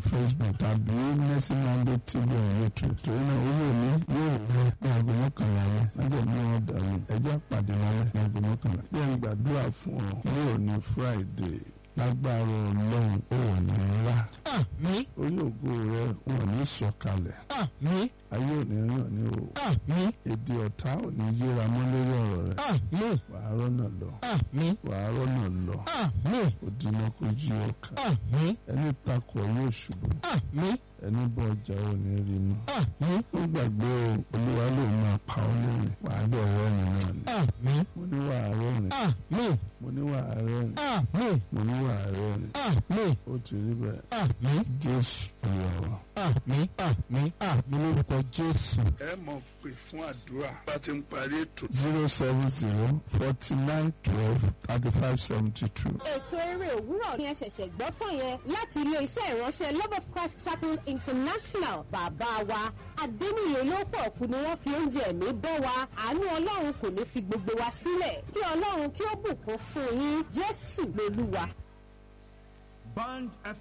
facebook tàbí mercy monday tv on youtube torí náà ó yóò ní yóò rẹ ní aago mọ́kànlá rẹ lájọ ní wọn dàrú ẹjẹ́ pàdé lálẹ́ ní aago mọ́kànlá bí ẹni gbàdúrà fún ọ ní òní friday lágbára ọlọ́run ó wà ní ńlá àmín orí ògo rẹ wọn ní sọ̀kalẹ̀ àmín ayé òní ràn ní o àmín èdè ọ̀tá òní yíra mọ́ lórí ọ̀rọ̀ rẹ àmín wàá rọ́nà lọ àmín wàá rọ́nà lọ àmín òdìmọ̀ kò jí ọkà àmín ẹni takò yóò ṣubú àmín ẹni bọ́ ọjà ò ní rí mọ́ àmín ó gbàgbé o olúwa ló máa pa ọ́ lórí wàá dẹ̀ rẹ́rìn náà ni àmín mo ní wàá rẹ́rìn àmín mo ní wàá rẹ́rìn àmín mo ní wàá rẹ́rìn àmín ó ti rí bẹ́ẹ̀ àmín jésù olùwàwà. àmín àmín àmín lórúkọ jésù. ẹ mọ̀ pé fún àdúrà bá ti ń parí ètò. zero seven zero forty nine twelve thirty five seventy two. ètò eré òwúrọ̀ ni ẹ ṣẹ̀ṣẹ̀ gbọ́ tán yẹn láti ilé iṣẹ́ ìránṣẹ́ love of christ chapel international bàbá wa adéníyè lọ́pọ̀ kù ni wọ́n fi oúnjẹ ẹ̀mí bọ́ wa àánú ọlọ́run kò ní fi gbogbo wa sílẹ̀ kí ọlọ́run kí ó bùkún fún yín jésù lolúwa. Band